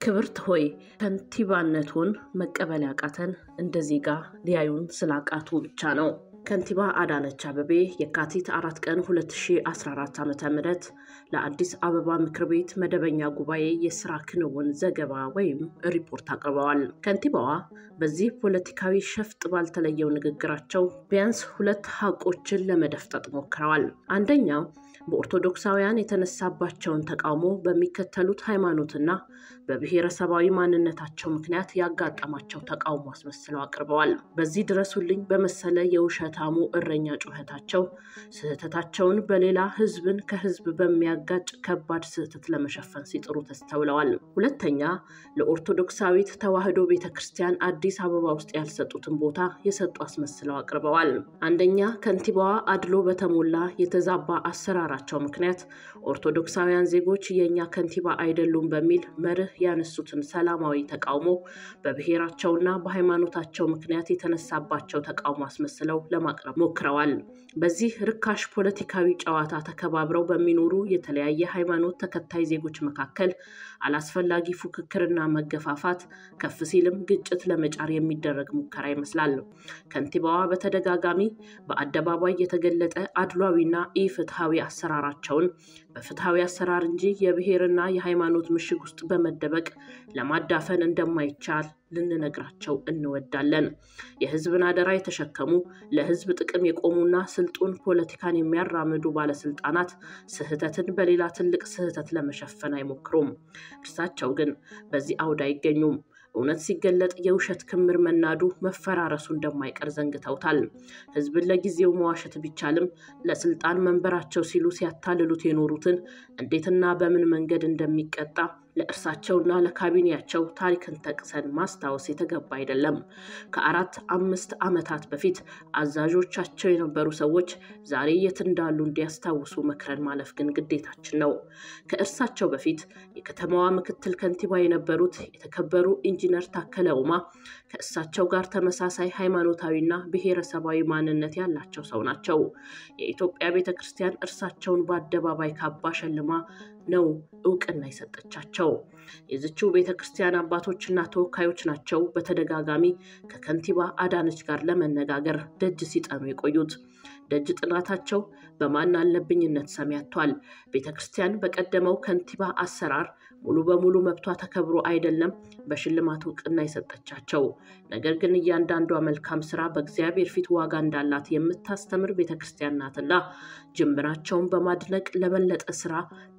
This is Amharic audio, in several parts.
ክብርት ሆይ ከንቲባነቱን መቀበል ያቃተን እንደ ዜጋ ሊያዩን ስላቃቱ ብቻ ነው። ከንቲባ አዳነች አቤቤ የካቲት አራት ቀን 2014 ዓ ም ለአዲስ አበባ ምክር ቤት መደበኛ ጉባኤ የስራ ክንውን ዘገባ ወይም ሪፖርት አቅርበዋል። ከንቲባዋ በዚህ ፖለቲካዊ ሸፍጥ ባልተለየው ንግግራቸው ቢያንስ ሁለት ሀቆችን ለመደፍጠጥ ሞክረዋል። አንደኛው በኦርቶዶክሳውያን የተነሳባቸውን ተቃውሞ በሚከተሉት ሃይማኖትና በብሔረሰባዊ ማንነታቸው ምክንያት ያጋጠማቸው ተቃውሞ አስመስለው አቅርበዋል። በዚህ ድረሱልኝ በመሰለ የውሸታሙ እረኛ ጩኸታቸው ስህተታቸውን በሌላ ህዝብን ከህዝብ በሚያጋጭ ከባድ ስህተት ለመሸፈን ሲጥሩ ተስተውለዋል። ሁለተኛ ለኦርቶዶክሳዊት ተዋሕዶ ቤተ ክርስቲያን አዲስ አበባ ውስጥ ያልሰጡትን ቦታ የሰጡ አስመስለው አቅርበዋል። አንደኛ ከንቲባዋ አድሎ በተሞላ የተዛባ አሰራራቸው ምክንያት ኦርቶዶክሳውያን ዜጎች የእኛ ከንቲባ አይደሉም በሚል መርህ ያነሱትን ሰላማዊ ተቃውሞ በብሔራቸውና በሃይማኖታቸው ምክንያት የተነሳባቸው ተቃውሞ አስመስለው ለማቅረብ ሞክረዋል። በዚህ ርካሽ ፖለቲካዊ ጨዋታ ተከባብረው በሚኖሩ የተለያየ ሃይማኖት ተከታይ ዜጎች መካከል አላስፈላጊ ፉክክርና መገፋፋት ከፍ ሲልም ግጭት ለመጫር የሚደረግ ሙከራ ይመስላል። ከንቲባዋ በተደጋጋሚ በአደባባይ የተገለጠ አድሏዊና ኢፍትሐዊ አሰራራቸውን በፍትሐዊ አሰራር እንጂ የብሔርና የሃይማኖት ምሽግ ውስጥ በመደበቅ ለማዳፈን እንደማይቻል ልንነግራቸው እንወዳለን። የህዝብን አደራ የተሸከሙ ለህዝብ ጥቅም የቆሙና ስልጡን ፖለቲካን የሚያራምዱ ባለስልጣናት ስህተትን በሌላ ትልቅ ስህተት ለመሸፈን አይሞክሩም። እርሳቸው ግን በዚህ አውድ አይገኙም። እውነት ሲገለጥ የውሸት ክምር መናዱ መፈራረሱ እንደማይቀር ዘንግተውታል። ህዝብን ለጊዜው መዋሸት ቢቻልም ለስልጣን መንበራቸው ሲሉ ሲያታልሉት የኖሩትን እንዴትና በምን መንገድ እንደሚቀጣ ለእርሳቸውና ለካቢኔያቸው ታሪክን ጠቅሰን ማስታወስ የተገባ አይደለም። ከአራት አምስት ዓመታት በፊት አዛዦቻቸው የነበሩ ሰዎች ዛሬ የት እንዳሉ እንዲያስታውሱ መክረን ማለፍ ግን ግዴታችን ነው። ከእርሳቸው በፊት የከተማዋ ምክትል ከንቲባ የነበሩት የተከበሩ ኢንጂነር ታከለ ኡማ ከእሳቸው ጋር ተመሳሳይ ሃይማኖታዊና ብሔረሰባዊ ማንነት ያላቸው ሰው ናቸው። የኢትዮጵያ ቤተ ክርስቲያን እርሳቸውን በአደባባይ ካባ ሸልማ ነው እውቅና የሰጠቻቸው። የዝችው ቤተ ክርስቲያን አባቶችና ተወካዮች ናቸው በተደጋጋሚ ከከንቲባ አዳነች ጋር ለመነጋገር ደጅ ሲጠኑ የቆዩት። ደጅ ጥናታቸው በማን አለብኝነት ሰሚ ያጥቷል። ቤተ ክርስቲያን በቀደመው ከንቲባ አሰራር ሙሉ በሙሉ መብቷ ተከብሮ አይደለም በሽልማት እውቅና የሰጠቻቸው። ነገር ግን እያንዳንዷ መልካም ስራ በእግዚአብሔር ፊት ዋጋ እንዳላት የምታስተምር ቤተ ክርስቲያን ናትና ጅምራቸውን በማድነቅ ለበለጠ ስራ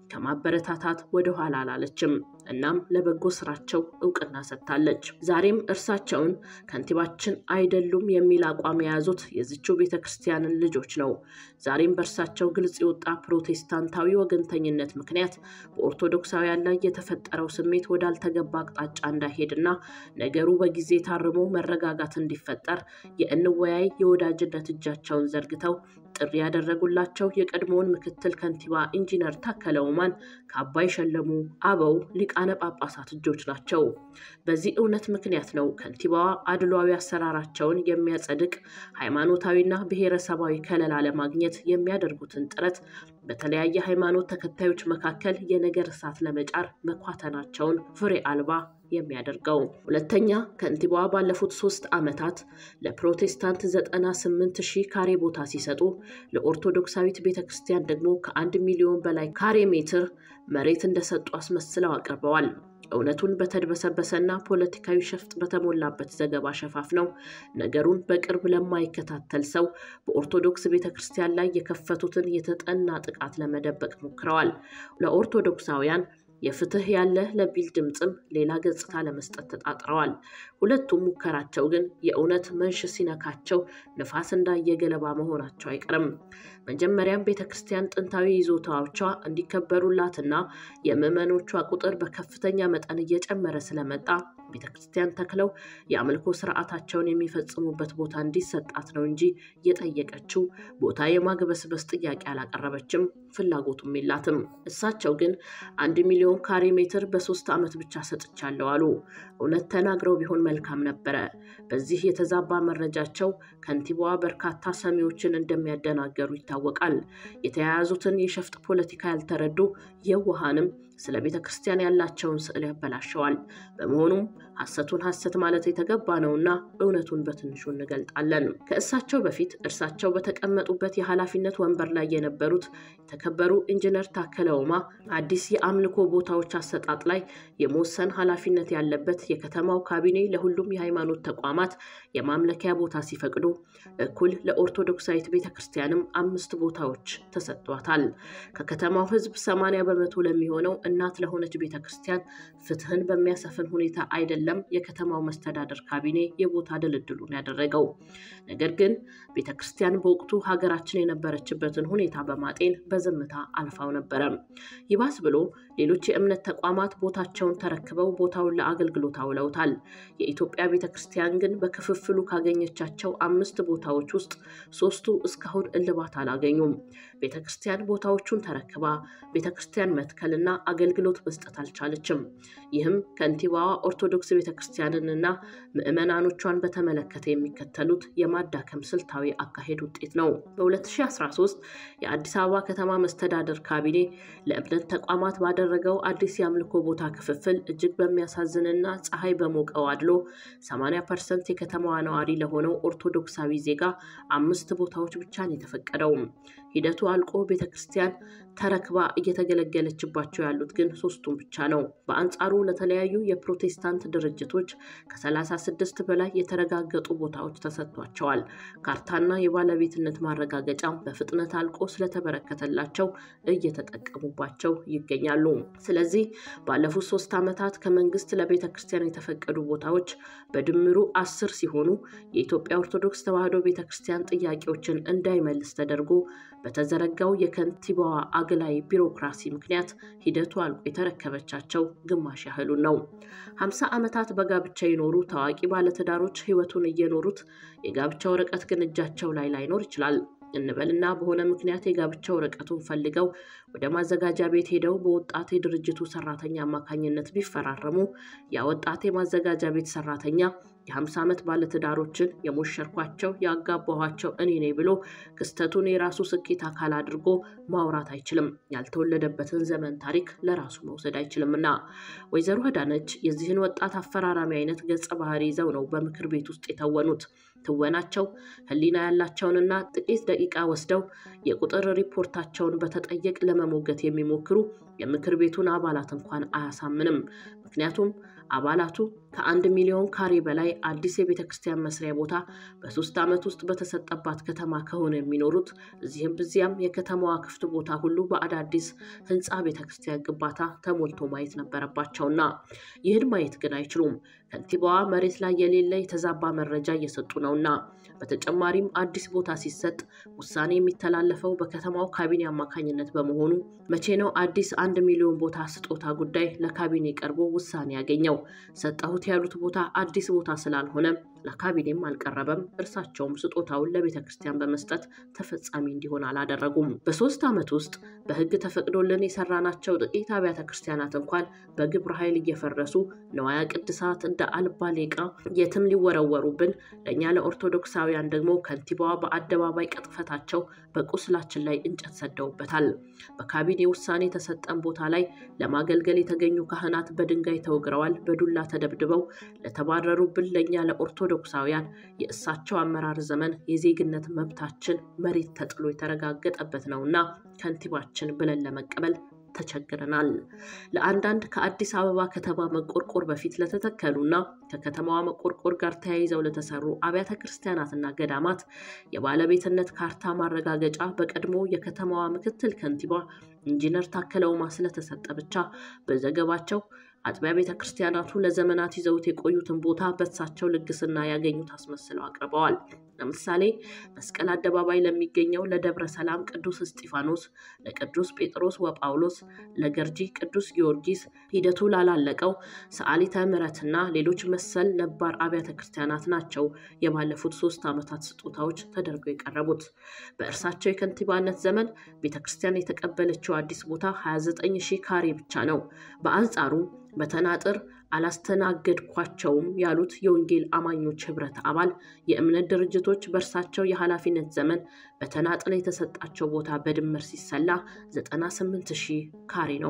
ከማበረታታት ወደ ኋላ አላለችም። እናም ለበጎ ስራቸው እውቅና ሰጥታለች። ዛሬም እርሳቸውን ከንቲባችን አይደሉም የሚል አቋም የያዙት የዝችው ቤተ ክርስቲያንን ልጆች ነው። ዛሬም በእርሳቸው ግልጽ የወጣ ፕሮቴስታንታዊ ወገንተኝነት ምክንያት በኦርቶዶክሳውያን ላይ የተፈጠረው ስሜት ወዳልተገባ አቅጣጫ እንዳይሄድና ነገሩ በጊዜ ታርሞ መረጋጋት እንዲፈጠር የእንወያይ የወዳጅነት እጃቸውን ዘርግተው ጥሪ ያደረጉላቸው የቀድሞውን ምክትል ከንቲባ ኢንጂነር ታከለ ኡማን ከአባይ ሸለሙ አበው ሊቃነ ጳጳሳት እጆች ናቸው። በዚህ እውነት ምክንያት ነው ከንቲባዋ አድሏዊ አሰራራቸውን የሚያጸድቅ ሃይማኖታዊና ብሔረሰባዊ ከለላ ለማግኘት የሚያደርጉትን ጥረት በተለያየ ሃይማኖት ተከታዮች መካከል የነገር እሳት ለመጫር መኳተናቸውን ፍሬ አልባ የሚያደርገው። ሁለተኛ ከንቲባዋ ባለፉት ሶስት ዓመታት ለፕሮቴስታንት ዘጠና ስምንት ሺህ ካሬ ቦታ ሲሰጡ ለኦርቶዶክሳዊት ቤተ ክርስቲያን ደግሞ ከአንድ ሚሊዮን በላይ ካሬ ሜትር መሬት እንደሰጡ አስመስለው አቅርበዋል። እውነቱን በተድበሰበሰና ፖለቲካዊ ሸፍጥ በተሞላበት ዘገባ ሸፋፍነው ነገሩን በቅርብ ለማይከታተል ሰው በኦርቶዶክስ ቤተ ክርስቲያን ላይ የከፈቱትን የተጠና ጥቃት ለመደበቅ ሞክረዋል። ለኦርቶዶክሳውያን የፍትህ ያለ ለቢል ድምፅም ሌላ ገጽታ ለመስጠት ተጣጥረዋል። ሁለቱም ሙከራቸው ግን የእውነት መንሽ ሲነካቸው ንፋስ እንዳየ ገለባ መሆናቸው አይቀርም። መጀመሪያም ቤተ ክርስቲያን ጥንታዊ ይዞታዎቿ እንዲከበሩላትና የምዕመኖቿ ቁጥር በከፍተኛ መጠን እየጨመረ ስለመጣ ቤተ ክርስቲያን ተክለው የአምልኮ ስርዓታቸውን የሚፈጽሙበት ቦታ እንዲሰጣት ነው እንጂ የጠየቀችው ቦታ የማግበስበስ ጥያቄ አላቀረበችም፣ ፍላጎቱም የላትም። እሳቸው ግን አንድ ሚሊዮን ካሬ ሜትር በሶስት ዓመት ብቻ ሰጥቻለሁ አሉ። እውነት ተናግረው ቢሆን መልካም ነበረ። በዚህ የተዛባ መረጃቸው ከንቲባዋ በርካታ ሰሚዎችን እንደሚያደናገሩ ይታወቃል። የተያያዙትን የሸፍጥ ፖለቲካ ያልተረዱ የውሃንም ስለ ቤተ ክርስቲያን ያላቸውን ስዕል ያበላሸዋል። በመሆኑም ሐሰቱን ሐሰት ማለት የተገባ ነውና እውነቱን በትንሹ እንገልጣለን። ከእሳቸው በፊት እርሳቸው በተቀመጡበት የኃላፊነት ወንበር ላይ የነበሩት የተከበሩ ኢንጂነር ታከለ ኡማ አዲስ የአምልኮ ቦታዎች አሰጣጥ ላይ የመወሰን ኃላፊነት ያለበት የከተማው ካቢኔ ለሁሉም የሃይማኖት ተቋማት የማምለኪያ ቦታ ሲፈቅዱ እኩል ለኦርቶዶክሳዊት ቤተ ክርስቲያንም አምስት ቦታዎች ተሰጥቷታል። ከከተማው ሕዝብ ሰማንያ በመቶ ለሚሆነው እናት ለሆነች ቤተ ክርስቲያን ፍትህን በሚያሰፍን ሁኔታ አይደለም የከተማው መስተዳደር ካቢኔ የቦታ ድልድሉን ያደረገው። ነገር ግን ቤተ ክርስቲያን በወቅቱ ሀገራችን የነበረችበትን ሁኔታ በማጤን በዝምታ አልፋው ነበረ። ይባስ ብሎ ሌሎች የእምነት ተቋማት ቦታቸውን ተረክበው ቦታውን ለአገልግሎት አውለውታል። የኢትዮጵያ ቤተ ክርስቲያን ግን በክፍፍሉ ካገኘቻቸው አምስት ቦታዎች ውስጥ ሶስቱ እስካሁን እልባት አላገኙም። ቤተ ክርስቲያን ቦታዎቹን ተረክባ ቤተ ክርስቲያን መትከልና አገልግሎት መስጠት አልቻለችም። ይህም ከንቲባዋ ኦርቶዶክስ ቤተ ክርስቲያንንና ምዕመናኖቿን በተመለከተ የሚከተሉት የማዳከም ስልታዊ አካሄድ ውጤት ነው። በ2013 የአዲስ አበባ ከተማ መስተዳደር ካቢኔ ለእምነት ተቋማት ባደረገው አዲስ የአምልኮ ቦታ ክፍፍል እጅግ በሚያሳዝንና ፀሐይ በሞቀው አድሎ 80 ፐርሰንት የከተማዋ ነዋሪ ለሆነው ኦርቶዶክሳዊ ዜጋ አምስት ቦታዎች ብቻ ነው የተፈቀደው። ሂደቱ አልቆ ቤተ ክርስቲያን ተረክባ እየተገለገለችባቸው ያሉት ግን ሶስቱም ብቻ ነው። በአንጻሩ ለተለያዩ የፕሮቴስታንት ድርጅቶች ከ36 በላይ የተረጋገጡ ቦታዎች ተሰጥቷቸዋል። ካርታና የባለቤትነት ማረጋገጫ በፍጥነት አልቆ ስለተበረከተላቸው እየተጠቀሙባቸው ይገኛሉ። ስለዚህ ባለፉት ሶስት ዓመታት ከመንግስት ለቤተ ክርስቲያን የተፈቀዱ ቦታዎች በድምሩ አስር ሲሆኑ የኢትዮጵያ ኦርቶዶክስ ተዋሕዶ ቤተ ክርስቲያን ጥያቄዎችን እንዳይመልስ ተደርጎ በተዘረጋው የከንቲባዋ አግላይ ቢሮክራሲ ምክንያት ሂደቱ አልቆ የተረከበቻቸው ግማሽ ያህሉን ነው። ሀምሳ ዓመታት በጋብቻ የኖሩ ታዋቂ ባለትዳሮች ህይወቱን እየኖሩት የጋብቻ ወረቀት ግን እጃቸው ላይ ላይኖር ይችላል እንበልና በሆነ ምክንያት የጋብቻ ወረቀቱን ፈልገው ወደ ማዘጋጃ ቤት ሄደው በወጣት የድርጅቱ ሰራተኛ አማካኝነት ቢፈራረሙ ያ ወጣት የማዘጋጃ ቤት ሰራተኛ የ50 ዓመት ባለትዳሮችን የሞሸርኳቸው ያጋባኋቸው እኔ ነኝ ብሎ ክስተቱን የራሱ ስኬት አካል አድርጎ ማውራት አይችልም። ያልተወለደበትን ዘመን ታሪክ ለራሱ መውሰድ አይችልምና ወይዘሮ አዳነች የዚህን ወጣት አፈራራሚ አይነት ገጸ ባህሪ ይዘው ነው በምክር ቤት ውስጥ የተወኑት። ትወናቸው ህሊና ያላቸውንና ጥቂት ደቂቃ ወስደው የቁጥር ሪፖርታቸውን በተጠየቅ ለመሞገት የሚሞክሩ የምክር ቤቱን አባላት እንኳን አያሳምንም። ምክንያቱም አባላቱ ከአንድ ሚሊዮን ካሬ በላይ አዲስ የቤተ ክርስቲያን መስሪያ ቦታ በሶስት ዓመት ውስጥ በተሰጠባት ከተማ ከሆነ የሚኖሩት እዚህም ብዚያም የከተማዋ ክፍት ቦታ ሁሉ በአዳዲስ ህንፃ ቤተ ክርስቲያን ግንባታ ተሞልቶ ማየት ነበረባቸውና ይህን ማየት ግን አይችሉም። ከንቲባዋ መሬት ላይ የሌለ የተዛባ መረጃ እየሰጡ ነውና። በተጨማሪም አዲስ ቦታ ሲሰጥ ውሳኔ የሚተላለፈው በከተማው ካቢኔ አማካኝነት በመሆኑ መቼ ነው አዲስ አንድ ሚሊዮን ቦታ ስጦታ ጉዳይ ለካቢኔ ቀርቦ ውሳኔ ያገኘው? ሰጠሁት ያሉት ቦታ አዲስ ቦታ ስላልሆነ ለካቢኔም አልቀረበም። እርሳቸውም ስጦታውን ለቤተ ክርስቲያን በመስጠት ተፈጻሚ እንዲሆን አላደረጉም። በሶስት ዓመት ውስጥ በህግ ተፈቅዶልን የሰራናቸው ጥቂት አብያተ ክርስቲያናት እንኳን በግብረ ኃይል እየፈረሱ ነዋያ ቅድሳት እንደ አልባሌ ዕቃ የትም ሊወረወሩብን፣ ለእኛ ለኦርቶዶክሳውያን ደግሞ ከንቲባዋ በአደባባይ ቅጥፈታቸው በቁስላችን ላይ እንጨት ሰደውበታል። በካቢኔ ውሳኔ የተሰጠን ቦታ ላይ ለማገልገል የተገኙ ካህናት በድንጋይ ተወግረዋል፣ በዱላ ተደብድበው ለተባረሩብን ለእኛ ለኦርቶዶክሳውያን የእሳቸው አመራር ዘመን የዜግነት መብታችን መሬት ተጥሎ የተረጋገጠበት ነውና ከንቲባችን ብለን ለመቀበል ተቸግረናል። ለአንዳንድ ከአዲስ አበባ ከተማ መቆርቆር በፊት ለተተከሉና ከከተማዋ መቆርቆር ጋር ተያይዘው ለተሰሩ አብያተ ክርስቲያናትና ገዳማት የባለቤትነት ካርታ ማረጋገጫ በቀድሞ የከተማዋ ምክትል ከንቲባ ኢንጂነር ታከለ ኡማ ስለተሰጠ ብቻ በዘገባቸው አጥቢያ ቤተ ክርስቲያናቱ ለዘመናት ይዘውት የቆዩትን ቦታ በእሳቸው ልግስና ያገኙት አስመስለው አቅርበዋል። ለምሳሌ መስቀል አደባባይ ለሚገኘው ለደብረ ሰላም ቅዱስ እስጢፋኖስ፣ ለቅዱስ ጴጥሮስ ወጳውሎስ፣ ለገርጂ ቅዱስ ጊዮርጊስ፣ ሂደቱ ላላለቀው ሰዓሊተ ምሕረትና ሌሎች መሰል ነባር አብያተ ክርስቲያናት ናቸው የባለፉት ሶስት ዓመታት ስጦታዎች ተደርገው የቀረቡት። በእርሳቸው የከንቲባነት ዘመን ቤተ ክርስቲያን የተቀበለችው አዲስ ቦታ 29 ሺህ ካሬ ብቻ ነው። በአንጻሩ በተናጥር አላስተናገድኳቸውም ያሉት የወንጌል አማኞች ህብረት አባል የእምነት ድርጅቶች በእርሳቸው የኃላፊነት ዘመን በተናጥል የተሰጣቸው ቦታ በድምር ሲሰላ 98 ሺህ ካሬ ነው።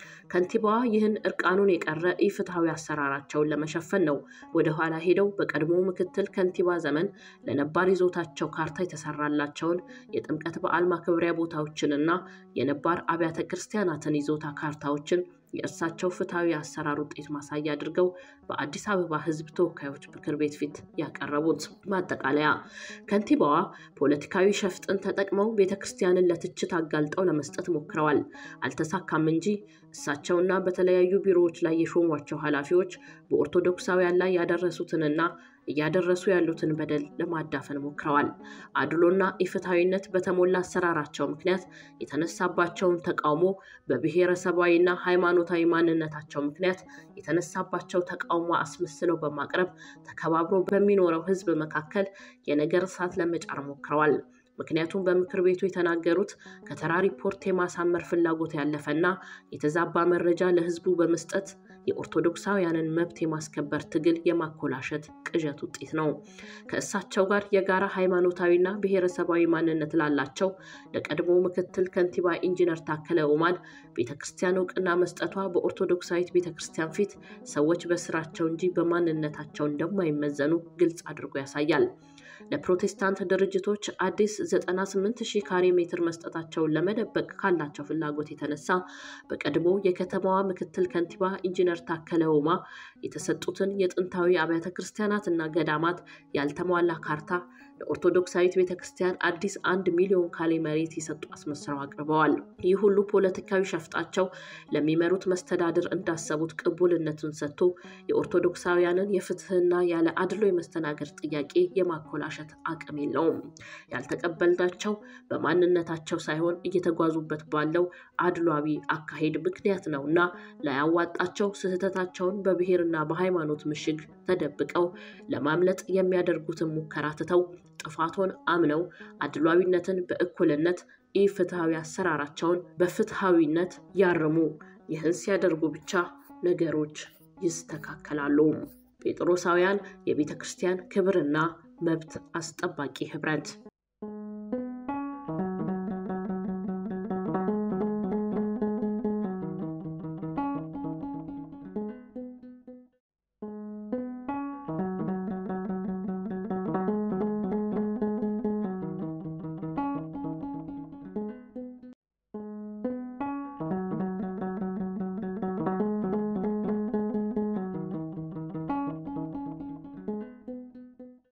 ከንቲባዋ ይህን እርቃኑን የቀረ ኢፍትሐዊ አሰራራቸውን ለመሸፈን ነው ወደ ኋላ ሄደው በቀድሞ ምክትል ከንቲባ ዘመን ለነባር ይዞታቸው ካርታ የተሰራላቸውን የጥምቀት በዓል ማክበሪያ ቦታዎችንና የነባር አብያተ ክርስቲያናትን ይዞታ ካርታዎችን የእርሳቸው ፍትሐዊ አሰራር ውጤት ማሳያ አድርገው በአዲስ አበባ ሕዝብ ተወካዮች ምክር ቤት ፊት ያቀረቡት። ማጠቃለያ ከንቲባዋ ፖለቲካዊ ሸፍጥን ተጠቅመው ቤተ ክርስቲያንን ለትችት አጋልጠው ለመስጠት ሞክረዋል። አልተሳካም እንጂ እሳቸውና በተለያዩ ቢሮዎች ላይ የሾሟቸው ኃላፊዎች በኦርቶዶክሳውያን ላይ ያደረሱትንና እያደረሱ ያሉትን በደል ለማዳፈን ሞክረዋል። አድሎና ኢፍትሐዊነት በተሞላ አሰራራቸው ምክንያት የተነሳባቸውን ተቃውሞ በብሔረሰባዊና ሃይማኖታዊ ማንነታቸው ምክንያት የተነሳባቸው ተቃውሞ አስመስለው በማቅረብ ተከባብሮ በሚኖረው ሕዝብ መካከል የነገር እሳት ለመጫር ሞክረዋል። ምክንያቱም በምክር ቤቱ የተናገሩት ከተራ ሪፖርት የማሳመር ፍላጎት ያለፈና የተዛባ መረጃ ለህዝቡ በመስጠት የኦርቶዶክሳውያንን መብት የማስከበር ትግል የማኮላሸት ቅዠት ውጤት ነው። ከእሳቸው ጋር የጋራ ሃይማኖታዊና ብሔረሰባዊ ማንነት ላላቸው ለቀድሞ ምክትል ከንቲባ ኢንጂነር ታከለ ኡማን ቤተ ክርስቲያን እውቅና መስጠቷ በኦርቶዶክሳዊት ቤተ ክርስቲያን ፊት ሰዎች በስራቸው እንጂ በማንነታቸው እንደማይመዘኑ ግልጽ አድርጎ ያሳያል። ለፕሮቴስታንት ድርጅቶች አዲስ 98 ሺህ ካሬ ሜትር መስጠታቸውን ለመደበቅ ካላቸው ፍላጎት የተነሳ በቀድሞ የከተማዋ ምክትል ከንቲባ ኢንጂነር ታከለ ኡማ የተሰጡትን የጥንታዊ አብያተ ክርስቲያናትና ገዳማት ያልተሟላ ካርታ ለኦርቶዶክሳዊት ቤተ ክርስቲያን አዲስ አንድ ሚሊዮን ካሬ መሬት የሰጡ አስመስለው አቅርበዋል። ይህ ሁሉ ፖለቲካዊ ሸፍጣቸው ለሚመሩት መስተዳድር እንዳሰቡት ቅቡልነቱን ሰጥቶ የኦርቶዶክሳውያንን የፍትህና ያለ አድሎ የመስተናገድ ጥያቄ የማኮላሸት አቅም የለውም። ያልተቀበልናቸው በማንነታቸው ሳይሆን እየተጓዙበት ባለው አድሏዊ አካሄድ ምክንያት ነውና ላያዋጣቸው ስህተታቸውን በብሔርና በሃይማኖት ምሽግ ተደብቀው ለማምለጥ የሚያደርጉትን ሙከራ ትተው ጥፋቶን አምነው አድሏዊነትን በእኩልነት ኢፍትሐዊ አሰራራቸውን በፍትሐዊነት ያርሙ። ይህን ሲያደርጉ ብቻ ነገሮች ይስተካከላሉ። ጴጥሮሳውያን የቤተ ክርስቲያን ክብርና መብት አስጠባቂ ህብረት